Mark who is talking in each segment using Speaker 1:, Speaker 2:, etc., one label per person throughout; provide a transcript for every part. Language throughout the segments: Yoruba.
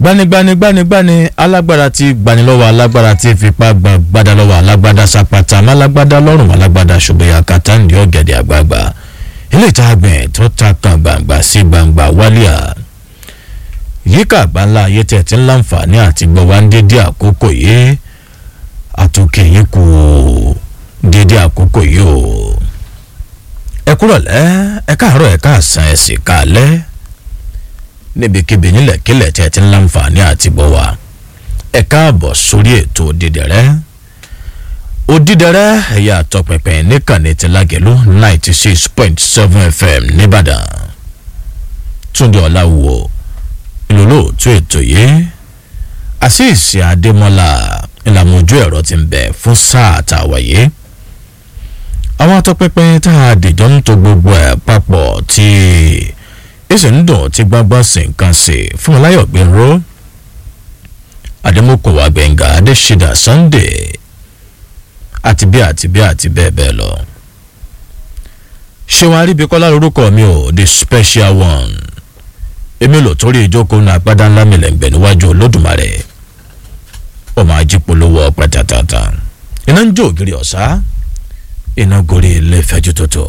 Speaker 1: gbanigbanigbanigbani alágbára ti gbanilọ́wọ́ alágbára ti fipá gbàgbádá lọ́wọ́ alágbádá sapata málágbádá lọ́rùn alágbádá ṣùgbọ́n kàtà ní ọ̀gẹ̀dẹ̀ àgbààgbà ilé ìta àgbẹ̀ tó ta kan gbangba sí gbangba wálíà yíká àgbáńlá ayé tẹ̀ tí ń láǹfààní àti gbọ́ wá ń dédé àkókò yìí àtúnkè yín kù dédé àkókò yìí o ẹ kúrọ̀lẹ́ ẹ káàárọ̀ ẹ káàsán ẹ sì káalẹ́ níbikíbi nílẹ̀kílẹ̀ tí ẹ ti ń láǹfààní àti bọ̀ wá ẹ káàbọ̀ sórí ètò òdìdẹ̀rẹ́ òdìdẹ̀rẹ́ ẹ̀yà àtọ̀pẹ̀pẹ̀ níkànnì ti lágẹ̀lú ninety six point seven fm nìbàdàn túndé ọ̀làwò ìlòlóòtú ètò yìí àṣìṣe adémọ́lá ìlànà ojú ẹ̀rọ ti ń bẹ̀ fún sáà àtàwáyé àwọn atọ́pẹ́pẹ́ tá a dìjọ́ ń to gbogbo ẹ̀ papọ̀ tí èsì ń dùn tí gbọ́ngbọ́n sì ń kan sí fún ọláyọ̀ gbẹ̀rọ àdèmókòwò àgbẹ̀ngà adéṣídà sunday àti bí àti bí àti bẹ́ẹ̀ bẹ́ẹ̀ lọ. ṣé wàá rí ibi kọ́lá lórúkọ mi ò the special one èmi lò torí ìjókòó náà agbádá ńlá mi lẹ́ǹgbẹ̀ níwájú olódùmarè ọmọ ajípolówó ọpẹ tàtàtà iná ń jó ògiri ọ̀sá iná gorí ilé fẹ́jú tótó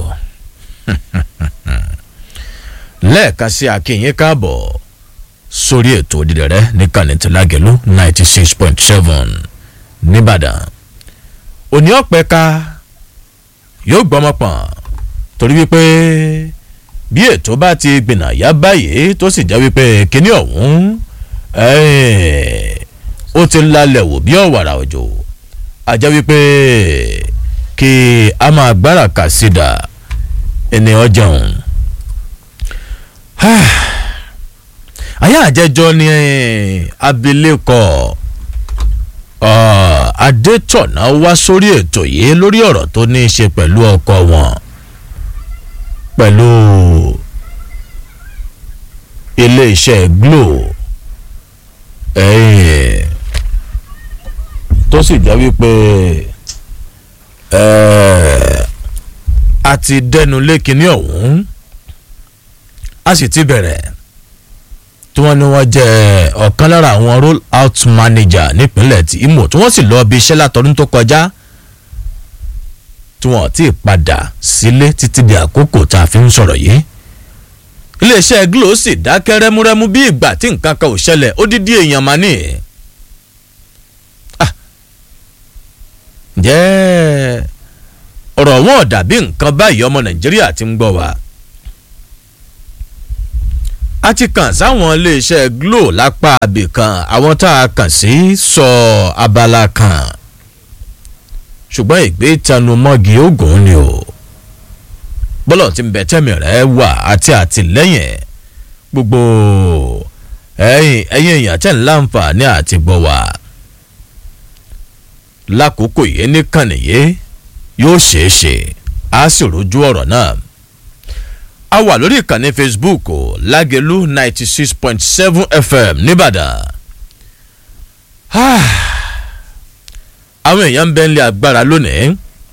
Speaker 1: lẹ́ẹ̀kan sí akínyìn káàbọ̀ sórí ètò òdìdẹ̀rẹ́ ní kànìtìlágẹ̀lú ninety six point seven nìbàdàn òní ọ̀pẹ ká yóò gbọ́mọ pọ̀n torí wípé bí ètò bá ti gbìnà yá báyìí tó sì jẹ́ wípé kíní ọ̀hún ó ti lálẹ́ wò bí ọ̀wàrà òjò àjẹ́ wípé kí a máa gbára kà sídà ẹni ọjọ́un ayé àjẹjọ ni abilékọ adétọ̀nà wá sórí ètò yìí lórí ọ̀rọ̀ tó ní í ṣe pẹ̀lú ọkọ wọn pẹ̀lú iléeṣẹ́ glo tó sì jẹ́ wípé a ti dẹnu lé kinní ọ̀hún a sì ti bẹ̀rẹ̀ tí wọ́n ní wọ́n jẹ́ ọ̀kan lára àwọn roll out manager nípínlẹ̀ tí Imo tí wọ́n sì lọ bí iṣẹ́ látọdún tó kọjá tí wọ́n ti padà sílé títí di àkókò tá a fi ń sọ̀rọ̀ yìí iléeṣẹ́ glo sì dákẹ́ rẹ́múrẹ́mú bí ìgbà tí nǹkan kan ò ṣẹlẹ̀ ó dídí èèyàn máa ní. ǹjẹ́ ọ̀rọ̀ wọn ò dàbí nǹkan báyìí ọmọ Nàìjíríà ti ń gbọ́ wa a ti kàn sáwọn iléeṣẹ́ glo lápá abì kan àwọn tá a kàn sí sọ abala kan ṣùgbọ́n ìgbé tanumọ́gi ogun ni o bọ́lọ̀ tí ń bẹ tẹ́mi rẹ̀ wà àti àtìlẹ́yìn gbogbo ẹ̀yìn ẹ̀yìn èèyàn tẹ̀ ń láǹfààní àti gbọ́ wà lákòókò yìí nìkànnì yìí yóò ṣeé ṣe á sì rojú ọ̀rọ̀ náà a wà lórí ìkànnì facebook lágẹ̀lú ninety six point seven fm nìbàdàn àwọn èèyàn ń bẹ nílé agbára lónìí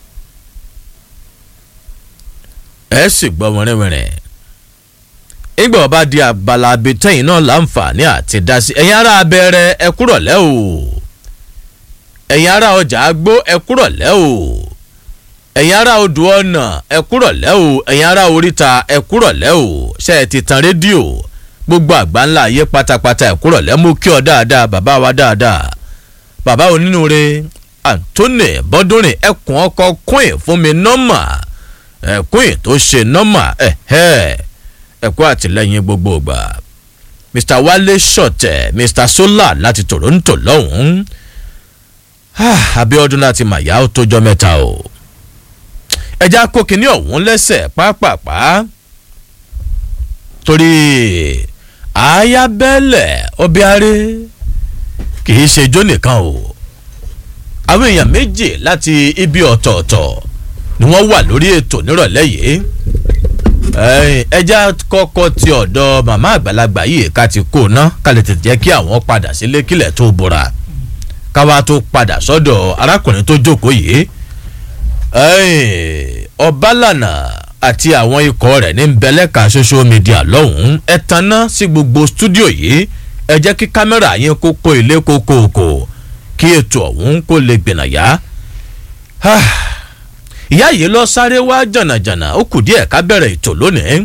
Speaker 1: ẹ sì gbọ́ wẹ́rẹ́wẹ́rẹ́ ìgbà ọba di abala abetẹ́yìn náà láǹfààní àti dásí ẹ̀yin ará abẹ́rẹ́ ẹ kúrọ̀lẹ́ o ẹ̀yin ará ọjà agbó ẹ kúrọ̀lẹ́ o ẹ̀yin ará odò ọ̀nà ẹ kúrọ̀lẹ́ o ẹ̀yin ará oríta ẹ kúrọ̀lẹ́ o ṣe é ti tan rédíò gbogbo àgbà ńlá ayé pátápátá ẹ kúrọ̀lẹ́ mú kí ọ dáadáa bàbá wa dáadáa bàbá onínúure Anthony bọ́dúnrin ẹkùn ọkọ̀ queen fún mi nọ́mà queen tó ṣe nọ́mà ẹ̀kọ́ àtìlẹ́yìn gbogbo ìgbà Mr Wale Shọ̀tẹ̀ Mr Solar láti Toronto lọ́hùn-ún Abíọ́dún láti màyà ó tójọ́ mẹ́ta o ẹja kó kinní ọ̀hún lẹ́sẹ̀ pápápá torí ayábẹ́lẹ̀ ọbẹ̀arẹ́ kì í ṣe ijó nìkan o àwọn èèyàn méjì láti ibi ọ̀tọ̀ọ̀tọ̀ ni wọ́n wà lórí ètò nírọ̀lẹ́ yìí ẹja kọ́kọ́ ti ọ̀dọ̀ màmá àgbàlagbà yìí ká ti kó ná ká lè tètè jẹ́ kí àwọn padà sílé kílẹ̀ tó bora káwa tó padà sọ́dọ̀ arákùnrin tó jókòó yìí ọbalànà àti àwọn ikọ̀ rẹ̀ ní bẹ̀lẹ́ka social media lọ́hùn-ún ẹ tanná sí gbogbo stúdíò yìí ẹ jẹ́ kí kámẹ́rà yín kó kó ilé kókóòkò kí ètò ọ̀hún kó lè gbìnàyà. ìyá yìí lọ sáré wá jànàjànà ó kù díẹ̀ ká bẹ̀rẹ̀ ètò lónìí.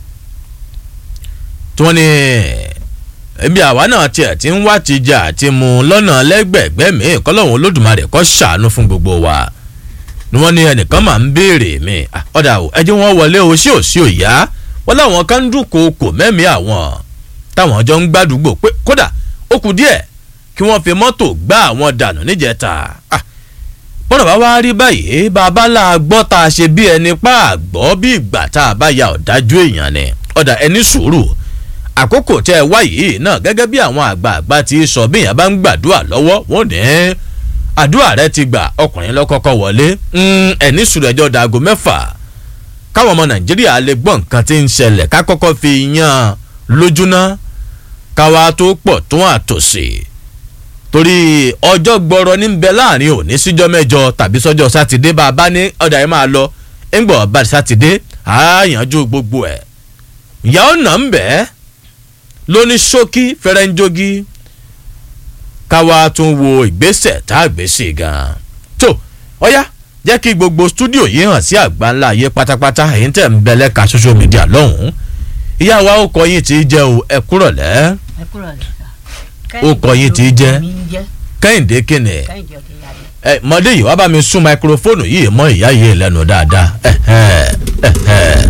Speaker 1: tí wọ́n ní ẹbí àwa náà tiẹ̀ ti ń wá ti jẹ àti mu lọ́nà lẹ́gbẹ̀ẹ́gbẹ́ mi kọ́lọ́hún olódùmarè kó ṣàánú fún gbogbo wa ni wọ́n ní ẹnìkan máa ń béèrè mi ọ̀dà ò ẹ jẹ́ wọ́n wọlé o sí òsì òyà wọ́n láwọn kan ń dúnkòokò mẹ́mí àwọn táwọn jọ ń gbàdúgbò pé kódà ó kù díẹ̀ kí wọ́n fi mọ́tò gbá àwọn dànù níjẹta bọ́dọ̀ bá wá rí báyìí bàbá là gbọ́ tá a ṣe bí ẹni pa àgbọ́ bí ìgbà tá a bá ya ọ̀dájú èèyàn ni ọ̀dà ẹni sùúrù àkókò tẹ́ ẹ wá yìí náà gẹ́gẹ́ bí àwọn àgbààgbà ti sọ bí èèyàn bá ń gbàdúrà lọ́wọ́ wọ́n ní àdúrà rẹ ti gbà ọkùnrin lọ́kọ́kọ́ wọlé ẹni sùúrù ẹjọ́ dago mẹ́fà káwọn ọmọ nàìjíríà lè gbọ́ nǹkan tí ń ṣẹlẹ̀ ká kọ́kọ́ fi yan lójúná káwa tó pọ̀ tó àtòsí torí ọjọ́ gbọ́rọ̀ ní bẹ láàrin òní síjọ́ mẹ́jọ tàbí sọ́jọ́ sátidé bá a bá ní ọ̀dà yẹn máa lọ ńgbọ̀ bá sátidé àáyànjú gbogbo ẹ̀ ìyá ọ̀nà ń bẹ́ẹ̀ lóní ṣókí fẹrẹ́njógí káwa tún wo ìgbésẹ̀ tá a gbé sí gan-an tó ọ̀yá jẹ́ kí gbogbo stúdíò yìí hàn sí àgbáńlá ayé pátápátá èyí tẹ̀ ń bẹ lẹ́ka social media lọ́hùn-ún ìyá wa ó kọ yín tí í jẹ́ o ẹ kúrọ̀lẹ́
Speaker 2: ẹ kúrò lẹ́sà.
Speaker 1: Ó kọ yín tí í jẹ́.
Speaker 2: mi ń jẹ́
Speaker 1: kẹ́hìndé kìnì
Speaker 2: kẹ́hìndé ọ̀kẹ́ yàrá.
Speaker 1: ẹ mọdé yìí wá bá mi sún máikrófóònù yìí mọ ìyá yìí lẹ́nu dáadáa ẹ̀hẹ́, ẹ̀hẹ́,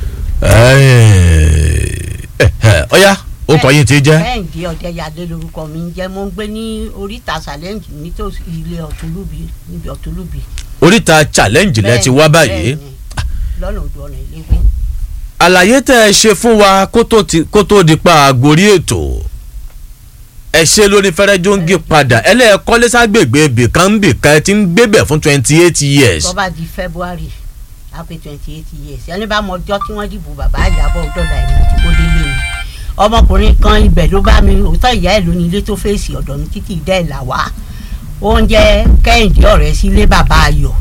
Speaker 1: ẹ̀hẹ́, ọ̀yá ó kọ yín tí í jẹ́
Speaker 2: kẹ́hìndé ọ̀kẹ́ yàrá lórúkọ mi ń jẹ́ mo ń gbé ní oríta challenge nítòsí ilé ọ̀túnlùbí níbi ọ̀túnlùbí.
Speaker 1: oríta challenge lẹ ti wá báyìí
Speaker 2: bẹ́ẹ̀ni, lọ́nà odò ọ̀nà ìléwé.
Speaker 1: àlàyé tẹ́ ẹ ṣe fún wa kó tó ti- kó tó di pa àgbórí ètò ẹ ṣe lórí fẹrẹjọǹgì padà ẹlẹ́ẹ̀kọ́lé ságbègbè bìkan ń bìkan ẹ ti ń gbébẹ̀ fún twenty eight years
Speaker 2: tó bá di february á pé twenty eight years ẹni bá mọ ọjọ́ tí wọ́n dìbò bàbá àjàbọ̀ dọ̀dà ìlú tí kò délé mi ọmọkùnrin kan ibẹ̀ ló bá mi òótọ́ ìyá ẹ̀ ló ní ilé tó fèsì ọ̀dọ̀ mi títí dẹ́ ẹ̀ là wá oúnjẹ kẹ́hìndé ọ̀rẹ́ sílé bàbá ayọ̀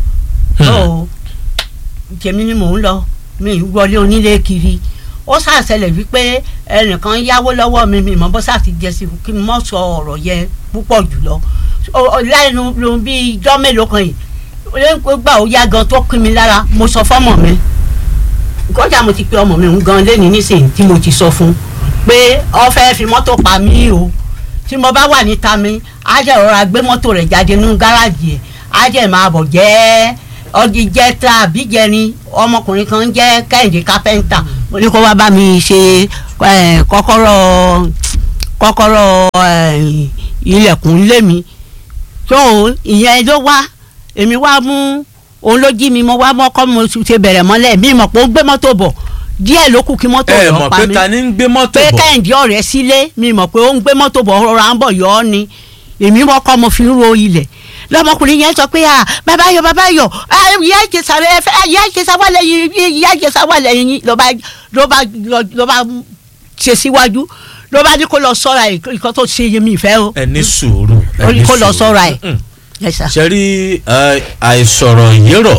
Speaker 2: tó tèmi ni mò ń lọ mi ì wọlé onílé kiri ó ṣàṣẹlẹ̀ wípé ẹnìkan yáwó lọ́wọ́ mi mi mọ́ bó ṣáà ti jẹ sí kí n mọ́ sọ ọ̀rọ̀ yẹn púpọ̀ jùlọ Ó- ó- lẹ́nu ló bí ijọ́ mélòó kan yìí ó gbà ó yá gan tó pín mi lára mo sọ fọ́mọ mi kọjá mo ti pe ọmọ mi ń gan lẹ́ni nísìnyí tí mo ti sọ fún pé ó fẹ́ fi mọ́tò pa mí o tí mo bá wà níta mi á jẹ́ rọra gbé mọ́tò rẹ̀ jáde nínú gáràjì ẹ̀ á jẹ́ máa bọ̀ jẹ́ ọdí jẹ́ tá àbí jẹrin ọmọkùnrin kan jẹ́ kẹ́hìndé kápẹ́ńtà mo ní kó wá bá mi ṣe eh, kọ́kọ́rọ́ kọ́kọ́rọ́ eh, ilẹ̀kùn ilé mi tó ìyẹn ló wá èmi wá mú òun ló jí mi mo wá mọ́kọ́ mo ṣe bẹ̀rẹ̀ mọ́lẹ̀ mi mọ̀ pé ó ń gbé mọ́tò bọ̀ díẹ̀ ló kù kí mọ́tò
Speaker 1: ẹ
Speaker 2: rẹ̀
Speaker 1: mọ̀
Speaker 2: pa
Speaker 1: pé
Speaker 2: mí
Speaker 1: ta ni ń gbé mọ́tò
Speaker 2: pé
Speaker 1: bọ̀
Speaker 2: kẹ́hìndé ọ̀rẹ́ sílé mi mọ̀ pé ó ń gbé mọ́tò bọ̀ rọra ń bọ̀ yọ ọ́ ni èmi mọ́kọ́ mo fi ń ro ilẹ̀ lọmọkùnrin yẹn sọ pé ah bàbá yọ bàbá yọ ah ìyá ìjẹsà rẹ fẹ ìyá ìjẹsà wà lẹ́yìn ìyá ìjẹsà wà lẹ́yìn ló bá ló bá ló bá ṣe síwájú ló bá ní kó lọ sọ́ra ẹ̀ ìkọ́ tó ṣe yẹmi ìfẹ́ o
Speaker 1: ẹ ní sùúrù ẹ
Speaker 2: ó
Speaker 1: ní
Speaker 2: ní kó lọ
Speaker 1: sùúrù.
Speaker 2: sọ́ra ẹ̀
Speaker 1: Mm.
Speaker 2: Yes, sir.
Speaker 1: ṣe rí ẹ, àìsọ̀rọ̀ yérọ̀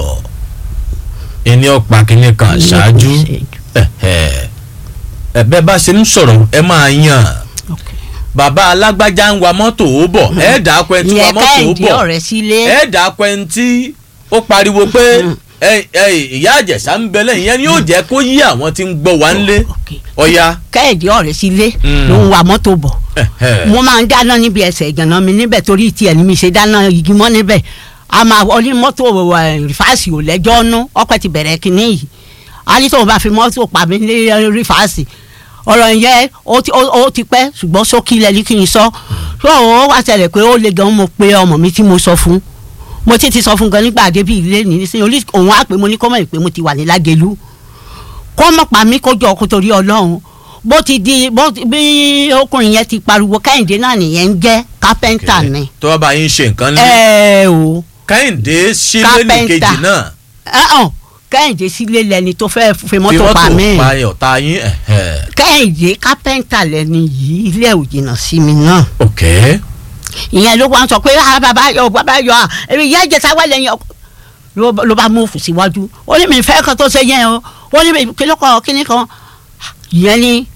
Speaker 1: ẹni ọ̀pá kìíní kan ṣáájú ẹ̀hẹ̀. ẹ̀bẹ́ bá ṣe ń sọ̀rọ̀ ẹ máa yàn
Speaker 2: Okay.
Speaker 1: bàbá alágbájá ń wa mọ́tò ó bọ̀ ẹ̀ dà á pẹ́ tí wa
Speaker 2: ìyẹn
Speaker 1: mọ́tò ó
Speaker 2: kẹ́hìndé
Speaker 1: bọ̀
Speaker 2: ọ̀rẹ́ sílé
Speaker 1: ẹ̀ dà á pẹ́ tí ó pariwo pé ẹ- ẹ, ìyá àjẹsà ń bẹ lẹ́yìn yẹn ni yóò jẹ́ kó yí àwọn tí ń gbọ́ wá ń lé
Speaker 2: Okay.
Speaker 1: ọ̀ya
Speaker 2: kẹ́hìndé ọ̀rẹ́ sílé
Speaker 1: Mm.
Speaker 2: ló ń wa mọ́tò bọ̀
Speaker 1: ẹ̀hẹ̀.
Speaker 2: mo máa ń dáná níbi ẹsẹ̀ ìgànnà mi níbẹ̀ torí tiẹ̀ ni mi ṣe dáná igi mọ́ níbẹ̀ a máa wọlé mọ́tò ẹ̀, rìfáàsì ò lẹ́jọ́ nú ọpẹ́ ti bẹ̀rẹ̀ kínní yìí a ní tóun bá fi mọ́tò pa mí ní rìfáàsì ọ̀rọ̀ yẹn ó ti- ó- ó ti pẹ́ ṣùgbọ́n sókí lẹ́ni kí n sọ tó ó wá ṣẹlẹ̀ pé ó le gan mo pe ọmọ mi tí mo sọ fún mo ti ti sọ fún gan nígbà débi ilé ní nísìnyí olú òun á pè mo ní kó mọ̀ pé mo ti wà ní lágẹ̀lú kó mọ̀ pa mí kó jọ kó torí ọlọ́run bó ti di bó ti- bí ọkùnrin yẹn ti pariwo kẹ́hìndé náà nìyẹn ń jẹ́ kápẹ́ńtà ni.
Speaker 1: tó bá bá yín ṣe nǹkan ní
Speaker 2: ẹ o
Speaker 1: kẹ́hìndé sílé ní
Speaker 2: Kápẹ́ńtà.
Speaker 1: kejì náà
Speaker 2: ẹ hàn kẹ́hìndé sílé lẹni tó fẹ́ fi
Speaker 1: fi
Speaker 2: mọ́tò pa mí
Speaker 1: pa ọ̀tá yín ẹ̀hẹ̀.
Speaker 2: kẹ́hìndé kápẹ́ńtà lẹni yìí ilé ò jìnnà sí mi náà
Speaker 1: ok
Speaker 2: ìyẹn ló wá ń sọ pé ah bàbá yọ bàbá yọ ah èmi ìyá ìjẹsà wà lẹ́yìn ọkọ ló ló bá mú òfò síwájú ó ní mi fẹ́ kan tó ṣe yẹn o ó ní mi kí ló kọ kíní kan ìyẹn ní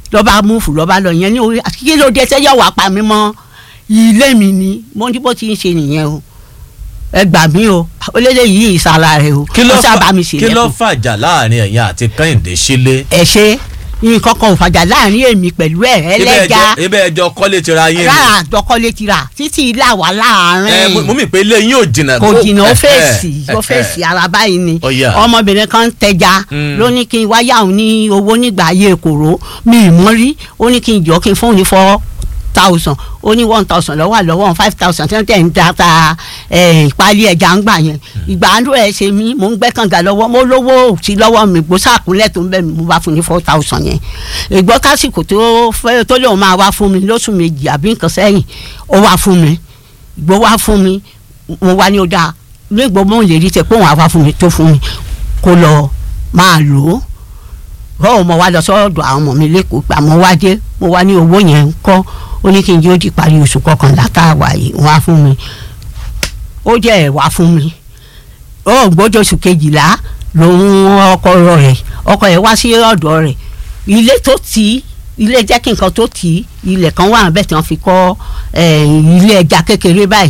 Speaker 2: lọ́ba múfù lọ́ba lọ yẹn ní orí kí ló dé sẹ́yọ̀ wá pa mí mọ́ ilé mi ni mo ní bó ti ń ṣe nìyẹn o ẹ gbà mí o olóde yìí ìsàlà rẹ o
Speaker 1: kí ló
Speaker 2: ó sábà
Speaker 1: fà
Speaker 2: mi
Speaker 1: kí ló
Speaker 2: ṣèlẹ́kùn
Speaker 1: fàjà láàrin ẹ̀yin àti kẹ́hìndé sílé.
Speaker 2: ẹ ṣe nǹkan kan ò fàjà láàrin èmi pẹ̀lú ẹ̀ ẹlẹ́ja
Speaker 1: ibẹ̀ ẹjọ́ kọ́lé ti ra yín ni.
Speaker 2: rárá àjọkọ́lé ti rà títí ilé àwa
Speaker 1: ẹ mo
Speaker 2: láàrin
Speaker 1: mì pé ilé yín ò jìnnà.
Speaker 2: kò jìnnà ó
Speaker 1: ẹ,
Speaker 2: fèsì
Speaker 1: ẹ,
Speaker 2: ó
Speaker 1: ẹ,
Speaker 2: fèsì ara báyìí ni
Speaker 1: Ó yá.
Speaker 2: ọmọbìnrin kan ń tẹja
Speaker 1: Mm.
Speaker 2: ló ní kí n wáyà òun ní owó nígbà ayé kòró mi ì mọ́ rí ó ní kí n jọ kí n fóun ní four thousand ó ní one thousand lọ́wọ́ àlọ́wọ́ five thousand tí wọ́n tẹ̀ ń da ta eh, ìpalí ẹja ń gbà yẹn ìgbà àndó ẹ̀ ṣe mí mò ń gbẹ́ kànga lọ́wọ́ mo lówó sí lọ́wọ́ mi gbó sàkúnlẹ̀ tó ń bẹ̀ mí mo bá fún ní four thousand yẹn ìgbọ́ kásìkò tó fẹ́ tó lóun máa wá fún mi lóṣù méjì àbí nǹkan sẹ́yìn ó wá fún mi ìgbó wá fún mi mo wá ní ó dáa nígbà mo lè rí tẹ pé òun àwa fún mi tó fún mi kó lọ máa lò ó bọ́ọ̀ mo wá lọ sọ́dọ̀ àwọn ọmọ mi lẹ́kọ̀ọ́ gbà mo wá dé mo wá ní owó yẹn ń kọ́ ó ní kí n jẹ́ ó di parí oṣù kọkànlá tá a wà yìí wọ́n á fún mi ó jẹ́ ẹ̀ wá fún mi ó gbọ́dọ̀ oṣù kejìlá lòun ọkọ rẹ̀ ọkọ rẹ̀ wá sí ọ̀dọ̀ rẹ̀ ilé tó tì í ilé jẹ́ kí nǹkan tó tì í ilẹ̀ kan wà bẹ́ẹ̀ tí wọ́n fi kọ́ eh, ilé ẹja kékeré báyìí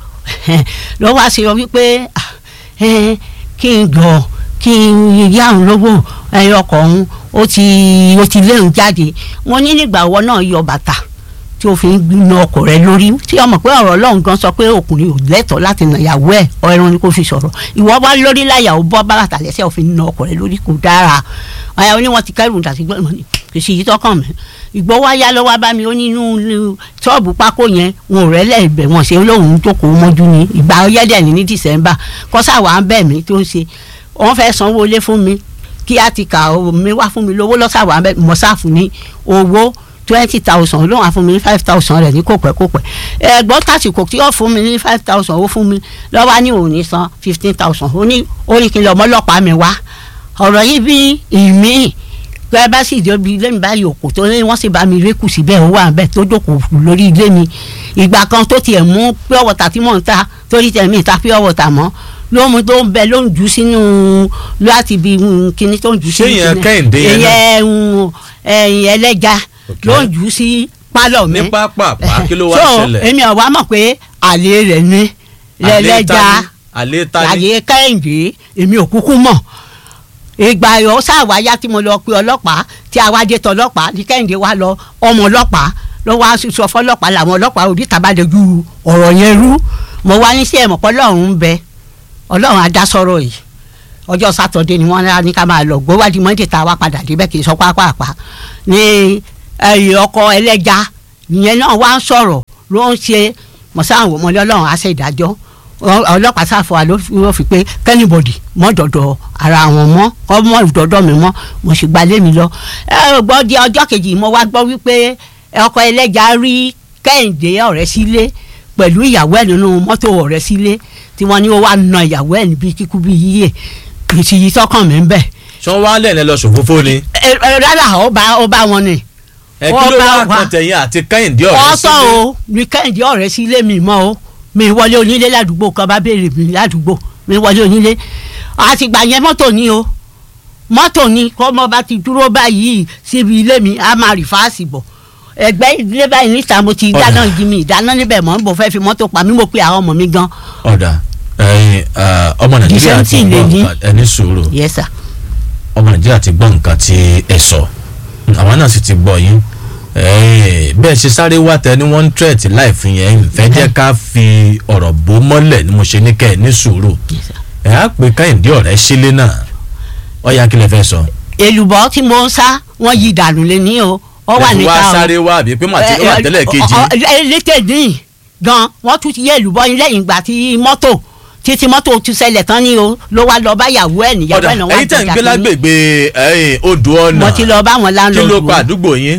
Speaker 2: ló wá sí ọ wípé ah, eh, kí n gbọ́ kí n yá òun lówó ẹyọ ọkọ̀ òun ó ti ó ti léun jáde mo ní nígbà wo náà yọ bàtà tí o fi ń na ọkọ rẹ lórí tí ọmọ pé ọ̀rọ̀ Ọlọ́run gan sọ pé ọkùnrin ò lẹ́tọ̀ọ́ láti nà ìyàwó ẹ̀ ọ̀run ni kò fi sọ̀rọ̀ ìwọ bá lórí láyà ó bọ́ bàtà lẹ́sẹ̀ ò fi na ọkọ rẹ lórí kò dára àyà oní wọn ti kẹrù dàtí gbọ́dọ̀ ní kì í ṣe yìí tọkàn mi ìgbọ́ wá yá lọ́wọ́ bá mi ó ní inú ṣọ́ọ̀bù pákó yẹn wọn ò rẹ́lẹ̀ ibẹ̀ wọn ṣe lóun jókòó mọ́jú ni ìgbà ọyẹ́dẹ̀ ní ní December kọ́sà wà ń bẹ̀ mí tó ń ṣe wọ́n fẹ́ sanwó ilé fún mi kí á ti kà ó mi wá fún mi lówó lọ́sà wà ń bẹ̀ mọ́sáàfù ní owó twenty thousand ló wà fún mi ní five thousand rẹ̀ ní kò pẹ́ kò pẹ́ ẹ̀gbọ́n tàsìkò tí ó fún mi ní five thousand ó fún mi lọ́wọ́ ní òun ní san fifteen thousand ó ní ó ní kí n lọ ọmọlọ́pàá mi wá ọ̀rọ̀ yìí bí ìmí pé bá sì jọ bí ilé mi báyìí òkú tó ní wọ́n sì bá mi rékù síbẹ̀ ó wà bẹ́ẹ̀ tó jókòó lórí ilé mi ìgbà kan tó tiẹ̀ mú pure water tí mò ń ta torí tẹ̀ mí ta pure water mọ́ ló mú tó ń bẹ ló ń jù sínú láti bí kíní tó ń jù
Speaker 1: Ṣé ìyẹn Kẹ́hìndé yẹn náà?
Speaker 2: ìyẹn ẹ̀yìn ẹlẹ́ja
Speaker 1: Ok.
Speaker 2: ló ń jù sí pálọ̀ mi
Speaker 1: ní pápápá kí ló wá
Speaker 2: so
Speaker 1: ṣẹlẹ̀.
Speaker 2: èmi ọ̀wá mọ̀ pé àlè rẹ̀ ni lẹ́lẹ́ja
Speaker 1: àlè ta ni.
Speaker 2: àyè kẹ́hìndé èmi ò kúkú mọ̀ ìgbà yọ sáwáyá tí mo lọ pe ọlọ́pàá tí awájẹ tọlọ́pàá ní kẹ́hìndé wa lọ ọmọ ọlọ́pàá ló wá sọ fọlọ́pàá làwọn ọlọ́pàá òdì tàbádẹ́jú ọ̀rọ̀ yẹn rú mo wá ní sí ẹ̀mọ̀ pé ọlọ́run ń bẹ ọlọ́run á dá sọ̀rọ̀ yìí ọjọ́ sátọ̀dé ni wọ́n ní ká máa lọ gbówádìí mọ́ndé tá a wá padà débẹ̀ kì í sọ pápápá ní ẹ̀yìn ọkọ ẹlẹ́ja ìyẹn náà wá ń sọ̀rọ̀ ló ń ṣe mọ̀sáwọn ọmọlẹ́ ọlọ́run á ṣe ìdájọ́ ọlọ́pàá sáfọ́ wa ló fi- ló fi pé kẹ́nìbọ̀dì mọ́ dọ̀dọ̀ ara wọn mọ́ kọ́ mọ́ dọ̀dọ̀ mi mọ́ mo sì gba lé mi lọ. ẹ ò gbọ́ di ọjọ́ kejì mo wá gbọ́ wípé ọkọ ẹlẹ́ja rí kẹ́hìndé ọ̀rẹ́ sílé pẹ̀lú ìyàwó ẹ̀ nínú mọ́tò ọ̀rẹ́ sílé tí wọ́n ní ó wá na ìyàwó ẹ̀ níbi kíkú bí yíyẹ ìsì yìí tọkàn mi ń bẹ̀.
Speaker 1: ṣé wọ́n wá lẹ́ẹ̀lẹ́ lọ ṣòfófó ni.
Speaker 2: ẹ ẹ rárá ó bá ó bá wọn ni.
Speaker 1: ẹ kí ló
Speaker 2: Wọ́n bá
Speaker 1: wá
Speaker 2: wa-
Speaker 1: kan tẹ̀yìn àti kẹ́hìndé ọ̀rẹ́
Speaker 2: ọ̀tọ̀
Speaker 1: sílé.
Speaker 2: o ní kẹ́hìndé ọ̀rẹ́ sílé mi mọ́ o mi wọlé onílé ládùúgbò kan bá béèrè mi ládùúgbò mi wọlé onílé àtìgbà yẹn mọ́tò ni o mọ́tò ni kọ́ mọ́ bá ti dúró báyìí síbi ilé mi a máa rìfáàsì bọ̀ ẹgbẹ́ ilé báyìí níta mo ti
Speaker 1: Ọ̀dà.
Speaker 2: dáná jí mi ìdáná níbẹ̀ mọ́ mo fẹ́ fi mọ́tò pa mí mo pe àwọn ọmọ mi gan
Speaker 1: ọ̀dà ẹ̀yin ah, ọmọ nàìjíríà
Speaker 2: December
Speaker 1: ti
Speaker 2: lè
Speaker 1: gbọ́
Speaker 2: ní.
Speaker 1: nǹkan ẹni sùúrù
Speaker 2: yes sir
Speaker 1: ọmọ nàìjíríà ti gbọ́ nǹkan tí ẹ sọ àwọn náà sì ti gbọ́ yín Eh, bẹ́ẹ̀ ṣe sáré wá tẹ ní one threat láìfi yẹn ìfẹ́ jẹ́ ká fi ọ̀rọ̀ bò mọ́lẹ̀ ni mo ṣe ní kẹ́ ẹ ní sùúrù
Speaker 2: yes sir.
Speaker 1: ẹ̀ á pè kẹ́hìndé ọ̀rẹ́ sílé náà ọ̀ya kí lẹ fẹ́ sọ.
Speaker 2: èlùbọ́ tí mo ń sá wọ́n yí dànù lé ní o ọ wà
Speaker 1: ẹ fi
Speaker 2: níta
Speaker 1: wá
Speaker 2: o
Speaker 1: sáré wá àbí pé màtí ó wà tẹ́lẹ̀ kejì
Speaker 2: létè dín gan wọ́n tún ti yé èlùbọ́ yín lẹ́yìn ìgbà tí mọ́tò títí mọ́tò tún ṣẹlẹ̀ tán ni o ló wá lọ bá yàwó ẹ̀ níyàwó
Speaker 1: ọ̀dà
Speaker 2: ẹ̀ náà wá
Speaker 1: ẹ̀yin tẹ̀ ń
Speaker 2: jọjà
Speaker 1: gbé
Speaker 2: kínní.
Speaker 1: lágbègbè ẹ̀yin odò ọ̀nà
Speaker 2: mo ti lọ bá wọn
Speaker 1: kí
Speaker 2: láńlọ́ọ̀dù
Speaker 1: ló pa àdúgbò yín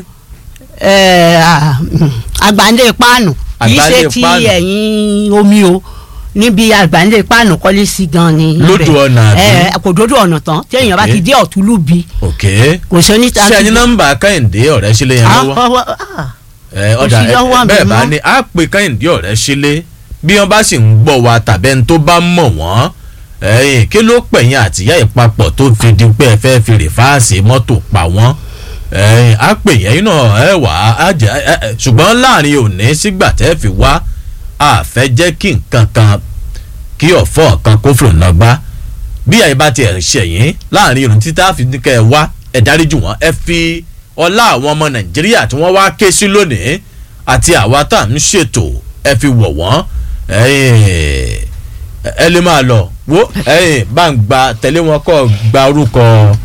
Speaker 2: àgbáńdé páànù kì í
Speaker 1: Àgbáńlé
Speaker 2: ṣe ti
Speaker 1: páànù.
Speaker 2: ẹ̀yìn omi o níbi àgbáńdé páànù kọ́lé sí gan ni.
Speaker 1: Lódò
Speaker 2: ibẹ̀.
Speaker 1: ọ̀nà àbí?
Speaker 2: Ẹ, kò dódò ọ̀nà tán tí èèyàn bá
Speaker 1: Ok.
Speaker 2: ti dé ọ̀túnlùbí
Speaker 1: òkè
Speaker 2: kò sí oníta.
Speaker 1: ṣé ẹni nọ́mbà kẹ́hìndé ọ̀rẹ́ sílé yẹn lọ́wọ́ ẹ
Speaker 2: kò
Speaker 1: ọ̀dà
Speaker 2: sí lọ́wọ́
Speaker 1: ẹ
Speaker 2: mi
Speaker 1: bẹ́ẹ̀ bá
Speaker 2: mọ́.
Speaker 1: ní á pè kẹ́hìndé ọ̀rẹ́ sílé bí wọ́n bá sì ń gbọ́ wa tàbí ẹni tó bá mọ̀ wọ́n ẹ̀yìn kí ló pẹ̀yìn àtìyá ìpapọ̀ tó fi di pé ẹ fẹ́ fi rìfáàsì mọ́tò pa wọ́n ẹ̀yin á pè yẹn náà ẹ wà á jẹ ẹ ẹ ṣùgbọ́n láàrin òní sígbà tẹ́ fi wá a fẹ́ jẹ́ kí nǹkan kan kí ọ̀fọ́ kan kó fòrò náà gbá bí àyè bá tiẹ̀ ṣẹ̀yìn láàrin òní títà fi ní kẹ́ ẹ wá ẹ dáríjì wọ́n ẹ fi ọlá àwọn ọmọ nàìjíríà tí wọ́n wá ké sí lónìí àti àwa tá à ń ṣètò ẹ fi wọ̀ wọ́n ẹ̀yin ẹ lè máa lọ wo ẹ̀yin bá ń gba tẹ̀lé wọn kọ́ gba orúkọ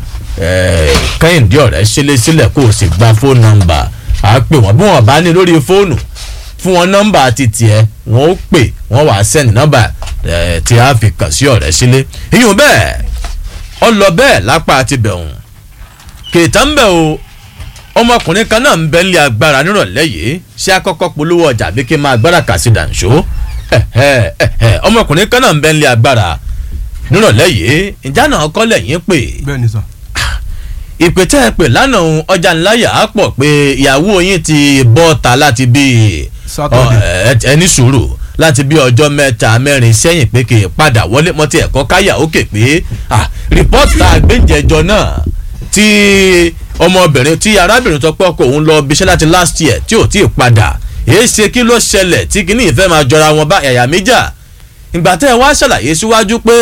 Speaker 1: eh, kẹ́hìndé ọ̀rẹ́ sílé sílẹ̀ kó o sì gba fóònù nọ́mbà á pè wọ́n bí wọ́n bá ní lórí fóònù fún wọn nọ́mbà ti tiẹ̀ wọ́n ó pè wọ́n wàá sẹ́ni nọ́mbà eh, tí a fi kàn sí ọ̀rẹ́ sílé ìyún bẹ́ẹ̀ ọ lọ bẹ́ẹ̀ lápá ti bẹ̀hùn kèétà ń bẹ̀ o ọmọkùnrin kan náà ń bẹ́ lé agbára nírọ̀lẹ́ yìí ṣé akọ́kọ́ polówó ọjà bí kí n máa gbára kà sí dànṣó ẹ̀hẹ́, ẹ̀hẹ́, ọmọkùnrin kan náà ń bẹ́ lé agbára nírọ̀lẹ́ yìí ìjà náà kọ́ lẹ́yìn pé
Speaker 3: bẹ́ẹ̀ ni sà.
Speaker 1: ìpè tẹ́ ẹ pè lánàá òun ọjà ńláyà á pọ̀ pé ìyàwó yín ti bọ́ ta láti bí
Speaker 3: Saturday.
Speaker 1: ẹni sùúrù láti bí ọjọ́ mẹ́ta mẹ́rin sẹ́yìn pé kì í padà wọlé mọ́tì ẹ̀kọ́ káyà ókè pé ah, rìpọ́tì tá a gbé jẹjọ náà tí ọmọbìnrin tí arábìnrin tó pọ̀ kó òun lọ bíṣẹ́ láti last year tí ò tí ì padà èé ṣe kí ló ṣẹlẹ̀ tí kìíní ìfẹ́ máa jọra wọn bá ẹ̀yà méjà ìgbà tẹ́ ẹ wá ṣàlàyé síwájú pé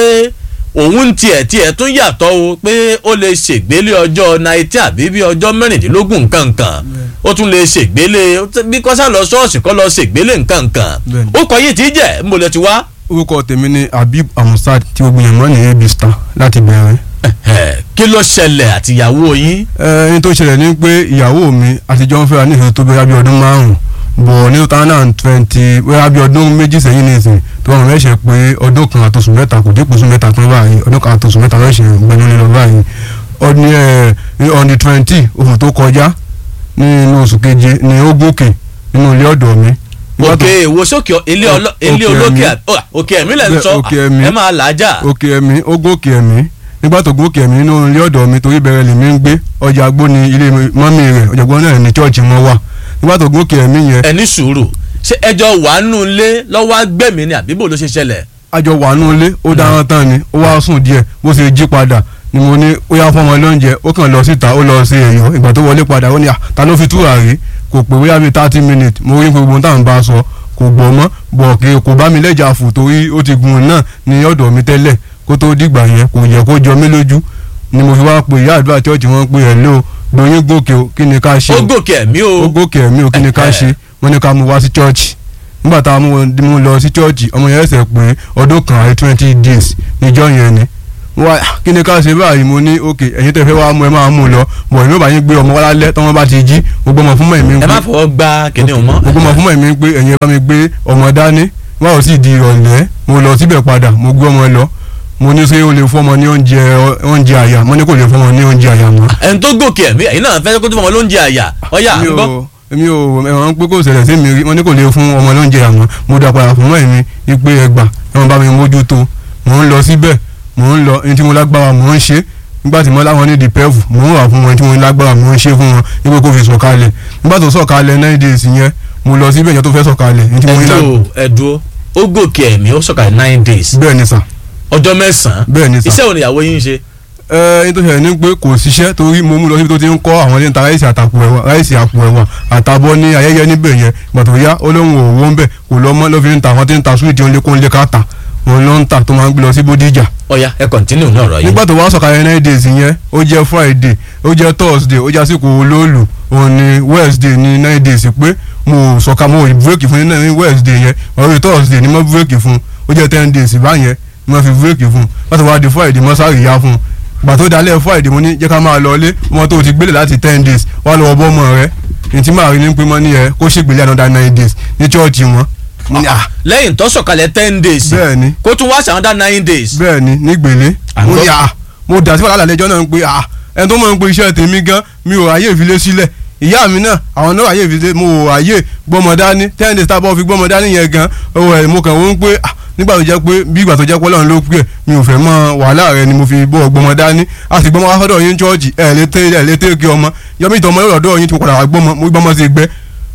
Speaker 1: òun tiẹ̀ tiẹ̀ tún yàtọ̀ o pé ó lè ṣègbélé ọjọ́ nineteen àbí bí ọjọ́ mẹ́rìndínlógún nǹkankan ó tún lè ṣègbélé bí kọ́sá lọ ṣọ́ọ̀ṣì kọ́ lọ ṣègbélé nǹkankan
Speaker 3: Bẹ́ẹ̀ni.
Speaker 1: ó kọ yìí tí jẹ́ ń bolẹ̀ ti wá.
Speaker 3: orúkọ tèmi ni habib amusad tí gbogbo yẹn mọ́ ní ab star láti bẹ̀rẹ̀.
Speaker 1: Ẹ̀hẹ̀, kí ló ṣẹlẹ̀ àtìyàwó yín
Speaker 3: ẹ ẹni tó ṣẹlẹ̀ ni pé ìyàwó mi àtijọ́ ń fẹ́ra ní ìṣòro tó bẹ́ẹ̀ bí ọdún márùn-ún bọ̀ ní two thousand and twenty bẹ́ẹ̀ bí ọdún méjì sẹ́yìn nìsín tó wọn mẹ́sẹ̀ pé ọdún kan àtòsùn mẹ́ta kò dípò sùn mẹ́ta kan báyìí ọdún kan àtòsùn mẹ́ta mẹ́sẹ̀ gbẹnu lílọ báyìí ọdún ẹ ní on the twenty oṣù tó kọjá ní inú oṣù keje ní ó gòkè nínú ilé ọ̀dọ̀ mi. Nígbà tó-
Speaker 1: òkè èwo sókè ọ- ilé ọlọ-
Speaker 3: Òkè
Speaker 1: ilé
Speaker 3: ẹ̀mí.
Speaker 1: olókè à- ó, òkè ẹ̀mí lẹ̀ ń
Speaker 3: Bẹ́ẹ̀,
Speaker 1: sọ
Speaker 3: òkè ẹ̀mí.
Speaker 1: ẹ máa làájà
Speaker 3: òkè ẹ̀mí ó gòkè ẹ̀mí nígbà tó gòkè ẹ̀mí nínú ilé ọ̀dọ̀ mi torí bẹ̀rẹ̀ lèmi ń gbé ọjà agbó ni ilé mọ́mì rẹ̀ ọjà agbó náà ní chọ́ọ̀chì wọn wà nígbà tó gòkè ẹ̀mí yẹn
Speaker 1: ẹni sùúrù ṣé ẹjọ́ wà nù lé lọ́wọ́ agbẹ̀mí ni àbíbò ló ṣe ṣẹlẹ̀
Speaker 3: àjọ wà nù ilé ó dáhùn tán ni ó wá sùn díẹ̀ bó ṣe jí padà ni mo ní ó yá fọmọ lóúnjẹ ó kàn lọ síta ó lọ sí ẹ̀yọ́ ìgbà tó wọlé padà ó ní à ta ló fi túra rí kò pé bóyá bíi thirty minutes mo rí gbogbo ohun táwọn bá a sọ kò gbọ́ mọ́ bọ̀ kí kò bá mi lẹ́jà fù torí ó ti gun náà ní ọ̀dọ̀ mi tẹ́lẹ̀ kó tó dìgbà yẹn kò yẹ kó jọ mí lójú ni mo fi wá pe ìyá àdúrà chọ́ọ̀chì wọn pé ẹ̀ lé o gbóyin gòkè o kí ni ká ṣe
Speaker 1: ó
Speaker 3: o
Speaker 1: gòkè ẹ̀mí o
Speaker 3: ó gòkè ẹ̀mí o kí ni ká
Speaker 1: Eh,
Speaker 3: ṣe wọ́n ní ká mú wá sí chọ́ọ̀chì nígbà tá a mú mú lọ sí chọ́ọ̀chì ọmọ yẹn ṣẹ̀ pé ọdún kan àti twenty days níjọ́ yẹn ni wá kí ni ká ṣe báyìí mo ní ok ẹ̀yin tẹ́ fẹ́ wá mú ẹ máa mú lọ bọ̀ ìlú bá yín gbé ọmọ wá lálẹ́ tọ́wọ́n bá ti jí gbogbo ọmọ fún mọ̀ èmi ń
Speaker 1: ẹ
Speaker 3: pé
Speaker 1: má fọwọ́ gbá kíní o mọ́
Speaker 3: gbogbo ọmọ fún mọ̀ èmi ń pé ẹ̀yin ẹ bá mi gbé ọmọ dání wá ò sì di ìrọ̀lẹ́ mo lọ síbẹ̀ padà mo gbé ọmọ lọ mo ní ṣé o lè fún ọmọ ní oúnjẹ oúnjẹ àyà mo ní kò lè fún ọmọ ní oúnjẹ àyà mọ́
Speaker 1: ẹni tó gòkè ẹ̀mí ẹ̀yin náà fẹ́ kó tó fọmọ lóúnjẹ àyà ọ̀yà ń
Speaker 3: mi
Speaker 1: gbọ́
Speaker 3: ò mi ò ẹ̀wọ̀n pé kò ṣẹlẹ̀ sí mi rí wọ́n ní kò lè fún ọmọ lóúnjẹ àmọ́ mo dà padà fún mọ́ ẹ̀mí ipe ẹgbà ẹ̀wọ̀n bá mi mójútó mò ń lọ síbẹ̀ mò ń lọ ẹni tí mo lágbára mò ń ṣe nígbà tí mo láwọn ní dìpẹ́fù mò ń wà fún wọn tí mo lágbára mò ń ṣe fún wọn ipe kò fi sọ̀kalẹ̀ nígbà tó sọ̀kalẹ̀ nine days yẹn mo lọ síbẹ̀ yẹn tó fẹ́ sọ̀kalẹ̀ ẹni tí mo ní lágbára
Speaker 1: ẹdúró ẹdúró ó gòkè ẹ̀mí ó sọ̀kalẹ̀ nine days
Speaker 3: bẹ́ẹ̀ ni sà
Speaker 1: ọjọ́ mẹ́sàn-án
Speaker 3: bẹ́ẹ̀ ni sà
Speaker 1: iṣẹ́ òní ìyàwó yín ń ṣe
Speaker 3: ẹ ẹni tó ṣẹlẹ̀ ní pé kò ṣiṣẹ́ torí mo mú lọ síbi tó ti ń kọ́ àwọn ilé ń ta ráìsì àtàpò ẹ̀wà ráìsì àpò ẹ̀wà àtàbọ̀ ní ayẹyẹ níbẹ̀ yẹn ìgbà tó yá ó lóun òwò ń bẹ̀ kò lọ mọ́ ló fi ń ta àwọn tí ń ta súwìtì òun lé kó ń lé ká ta òun ló ń ta tó máa ń gbé lọ sí bódìjà
Speaker 1: ọ̀yà ẹ kọ̀ntínú ní ọ̀rọ̀ yìí
Speaker 3: nígbà tó wá sọ̀kalẹ̀ nine days yẹn ó jẹ́ friday ó jẹ́ thursday ó jẹ́ àsìkò olóòlù òun ni wednesday ní nine days pé mo sọ̀ka mo bírèkì fún ní wednesday yẹn ọ̀rẹ́ thursday ni mo bírèkì fún ó jẹ́ ten days báyẹn ni mo fi bírèkì fún láti wá di friday mo sáré yá fún gbà tó dalẹ̀ friday mo ní jẹ́ ká máa lọ ilé ọmọ tó ti gbélé láti ten days wá lọ bọ́ ọmọ rẹ ní tí màá rí ní pé mọ́ ní ẹ kó ṣègbélé another nine days ní chọ́ọ̀chì wọn. mo ní à
Speaker 1: lẹ́yìn tó sọ̀kalẹ̀ ten days
Speaker 3: bẹ́ẹ̀ ni
Speaker 1: kó tún wá ṣàwọn dá nine days
Speaker 3: bẹ́ẹ̀ ni nígbèlé
Speaker 1: À ń
Speaker 3: mo
Speaker 1: gbọ́.
Speaker 3: ní à mo dà sí wàhálà lẹ́jọ́ náà ń pe à ẹni tó máa ń pe iṣẹ́ tèmi gan mi ò ráyè ìfilé sílẹ̀ ìyá mi náà àwọn náà ráyè ìfilé mo ò ráyè gbọ́mọ dání ten days tábọ̀ fi gbọ́mọ dání yẹn gan ọwọ́ ẹ̀ mo kàn wọ́n pé à nígbà tó jẹ́ pé bí ìgbà tó jẹ́ pé Ọlọ́run ló pè é mi ò fẹ́ mọ wàhálà rẹ ni mo fi bọ́ gbọ́mọ dání a sì gbọ́mọ wá sọ́dọ̀ yín chọ́ọ̀jì ẹ̀ lé tẹ́ ẹ̀ lé tẹ́ kí ọmọ yọmí ìtọ́mọ lọ́dọ̀ yín tí mo padà wá gbọ́mọ mo gbọ́mọ sí gbẹ́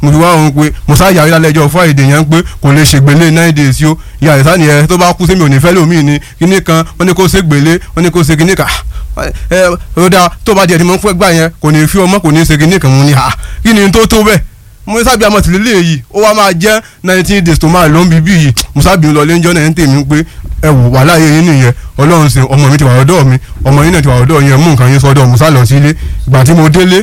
Speaker 3: mo ti wá òun pé mo sá yàrá lálẹ́jọ́ friday yẹn pé kò lè ṣègbélé nine days yó ìyá rẹ̀ sáni ẹ tó bá kú sí mi ò ní fẹ́ lómi ni kíní kan wọ́n ní kó ṣègbélé wọ́n ní kó ṣe kíní kan ẹ ó dáa tó bá jẹ́ ẹni mo ń fẹ́ gbà yẹn kò ní fi ọmọ kò ní ṣe kíní kan mo ní ha kí ni tó tó bẹ́ẹ̀ mo sábì àmọ́ tìlélẹ̀ yìí ó wá máa jẹ́ nineteen days tó máa lọ ń bíbí yìí mo sábì ń lọ lẹ́jọ́ náà ń tèmi pé ẹ wò wà láàyè yín nìyẹn ọlọ́run ṣe ọmọ mi ti wà ọ̀dọ̀ mi ọmọ yín náà ti wà ọ̀dọ̀ yẹn mú nǹkan yín sọ́dọ̀ mo sá lọ sílé ìgbà tí mo délé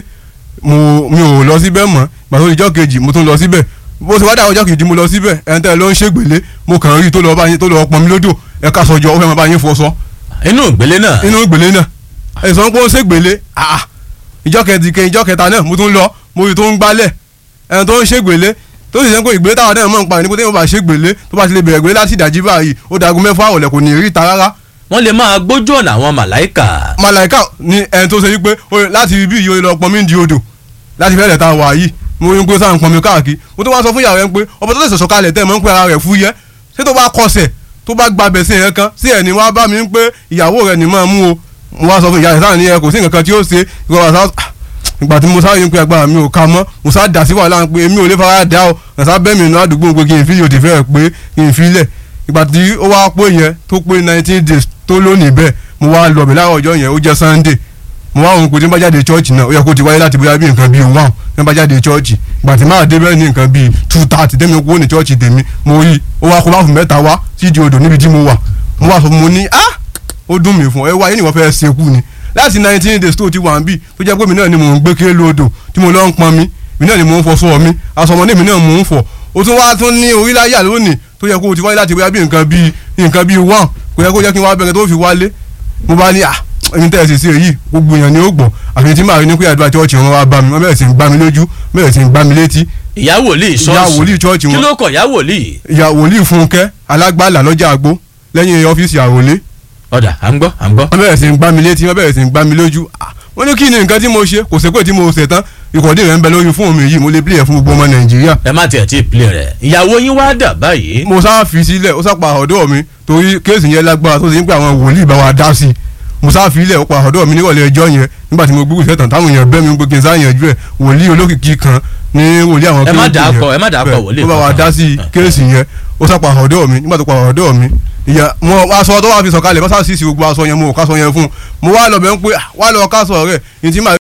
Speaker 3: mo mi ò lọ síbẹ̀ mọ́ ìgbà tó di ọjọ́ kejì mo tún lọ síbẹ̀ bó ṣe wá dà ọjọ́ kejì mo lọ síbẹ̀ ẹ̀ ń tẹ́ lọ ń ṣègbélé mo kàn rí tó lọ bá yín tó lọ pọn mi lódò ẹ ká sọjọ ó fẹ́ máa bá yín fọṣọ
Speaker 1: inú ìgbélé náà
Speaker 3: inú ìgbélé náà ẹ̀sán pé ó ṣègbélé àà ìjọ kẹtìkẹ ìjọ kẹta náà mo tún lọ mo rí tó ń gbálẹ̀ ẹni tó ń ṣègbélé tó sì sẹ́ pé ìgbélé táwọn náà mọ̀ ń pa ní pété wọn bá ṣègbélé tó bá ti lè bẹ̀rẹ̀ gbélé láti ìdájí báyìí ó dagun mẹ́fà ọ̀lẹ̀ kò ní rí ta rárá
Speaker 1: wọ́n lè máa gbójú ọ̀nà àwọn màláìkà
Speaker 3: màláìka ni ẹni tó ṣe wípé ó yẹ láti ibi yìí ó yẹ lọ pọnmi di odò láti fẹ́rẹ̀ ta wà yìí mo rí pé sáà ń pọnmi káàkiri mo tó wá sọ fún ìyàwó yẹn pé ọba tó lè sọ̀sọ̀ kalẹ̀ tẹ́ ẹ̀ mọ́ ń pẹ́ ara rẹ̀ fúyẹ́ ṣé tó bá kọsẹ̀ tó bá gbàbẹ̀ sí ẹ̀yẹn kan sí ẹ̀ ní wá bá mi ń pé ìyàwó rẹ̀ ní máa mú o mo wá sọ fún ìyá rẹ̀ sáà ní ẹ kò sí nǹkan kan tí ó ṣe ìgbà sá ìgbà tí mo sáré ń pe agbára mi ò ka mọ́ mo sá dà sí wàhálà pé èmi ò lè fara dà o ẹ̀sà bẹ́ẹ̀ mi nù àdúgbò pé kí n fi yòó ti fẹ́ pé kí n fi lẹ̀ ìgbà tí ó wá pé yẹn tó pé nineteen days tó lónìí bẹ́ẹ̀ mo wá lọ bẹ̀ láwọn ọjọ́ yẹn ó jẹ́ sunday mo wá òun pé tí n bá jáde chọ́ọ̀chì náà ó yẹ kó ti wáyé láti bóyá bí nǹkan bíi one tí n bá jáde chọ́ọ̀chì ìgbà tí máa dé bẹ́ẹ̀ ní nǹkan bíi two thirty tẹ́mi kó ní chọ́ọ̀chì tèmi mo rí ó wá kó bá fún mẹ́ta wá sídi odò níbi tí mo wà mo wá sọ fún mo ní ah ó dùn mí fún ẹ wáyé ni wọ́n fẹ́ ṣekú ni láti nineteen days tó ti wà ń bì tó jẹ́ pé mi náà ni mò ń gbé kéré lódò tí mo lọ ń pọn mi mi náà ni mò ń fọṣọ mi aṣọ ọmọdé mi náà mò ń fọ o tún wá tún ní oríláyà lónìí tó yẹ kó o ti wáyé láti bóyá bí nǹkan bíi nǹkan bíi one kò yẹ kó jẹ́ kí n wá bẹ̀rẹ̀ tó fi wálé mo bá ní à ẹni tẹ́ ẹ sì sí èyí gbogbo èèyàn ni ó gbọ́ àfi tí màá rí ní pé àdúrà chọ́ọ̀chì wọn wá bá mi wọ́n bẹ̀rẹ̀ sí ń gbá mi lójú bẹ̀rẹ̀ sí ń gbá mi létí
Speaker 1: ìyá wòlíì ṣọ́ọ̀ṣì
Speaker 3: ìyá wòlíì chọ́ọ̀chì
Speaker 1: kí
Speaker 3: wọn
Speaker 1: ló kọ̀ ìyá wòlíì
Speaker 3: ìyá wòlíì fúnkẹ́ alágbàlà lọ́jà àgbo lẹ́yìn ọ́fíìsì àròlé
Speaker 1: ọ̀dà à ń gbọ́ à ń gbọ́
Speaker 3: wọ́n bẹ̀rẹ̀ sí ń gbá mi létí wọ́n bẹ̀rẹ̀ sí ń gbá mi lójú Ah, wọ́n ní kí ni nǹkan tí mo ṣe kò sépè tí mo ṣe tán ìkọ̀dé rẹ̀ ń bẹ lórí fóònù mi yìí mo lè pílẹ̀ fún gbogbo ọmọ nàìjíríà
Speaker 1: ẹ má tiẹ̀ tí ì pilẹ̀ rẹ̀ ìyàwó yín wá dà báyìí
Speaker 3: mo sá fi sílẹ̀ ó sápá ọ̀dọ́ mi torí kéèsì yẹn lágbára tó ṣe ń pè àwọn wòlíì bá wa dá sí i mo sá fi ilẹ̀ ó pa ọ̀dọ́ mi nírọ̀lẹ́ ẹjọ́ yẹn nígbà tí mo gbúgbù sẹ́tàn táwọn èèyàn bẹ́ mi gbé kí n sá yanjú ẹ̀ wòlíì olókìkí kan ní wòlíì àwọn
Speaker 1: Ẹ má
Speaker 3: kéèsì
Speaker 1: dàá
Speaker 3: yẹn.
Speaker 1: kọ, ẹ má dàá kọ
Speaker 3: Bẹ́ẹ̀,
Speaker 1: wòlíì
Speaker 3: ó bá wa
Speaker 1: kankan.
Speaker 3: dá sí kéèsì yẹn ó sápá ọ̀dọ́ mi nígbà tó pa ọ̀dọ́ mi ìyá mo aṣọ tó wà fi sọ̀kalẹ̀ bá sá sí sí gbogbo aṣọ yẹn mo ò kásọ yẹn fún un mo wá lọ bẹ̀ ń pé ah, wá lọ kásọ rẹ̀ ní tí màá